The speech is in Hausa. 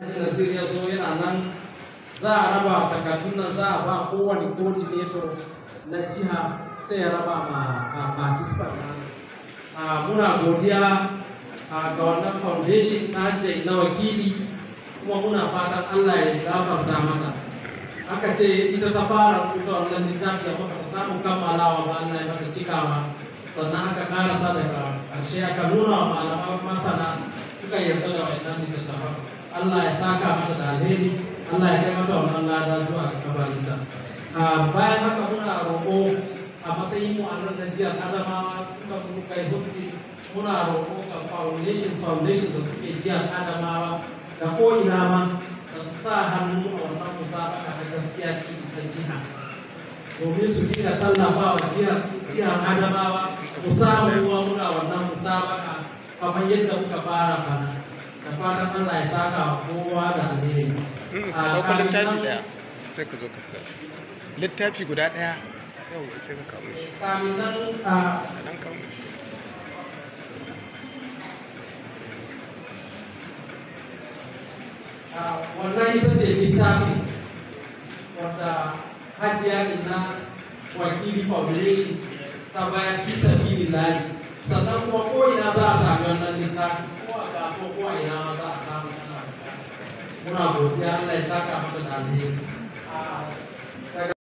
Nasir ya zo yana nan za a raba takardun nan za a ba kowane coordinator na jiha sai ya raba ma ma kisfar nasu. Muna godiya ga wannan foundation na na wakili kuma muna fatan Allah ya gafarta mata. Aka ce ita ta fara rubuta wannan littafi da muka samu kammalawa ba Allah ya mata cikawa sannan aka karasa daga ƙarshe aka nuna wa malaman masana suka yarda da wannan littattafan. Allah ya saka mata da alheri Allah ya kai mata wannan lada zuwa ga kabarinta bayan haka muna roƙo a matsayin mu a nan da jihar Adamawa kuma mu kai husni muna roƙo ga foundation foundation da suke jihar Adamawa da ko ina ma da su sa hannu a wannan musabaka da gaskiya ta jiha domin su dinga tallafa wa jihar jihar Adamawa mu samu ruwa muna wannan musabaka kamar yadda muka fara bana da fatan Allah ya saka wa kowa da alheri. A littafi ɗaya sai ka zo ka littafi guda ɗaya yau sai ka kawo shi. Kamin nan a Ka ɗan kawo shi. wannan ita ce littafi wadda hajiya ina wakili foundation ta bayan bisa fili layi sannan kuma ko ina za a sami wannan littafi ko a kasuwa ko a ina ma za a samu ana muna godiya Allah ya saka maka da alheri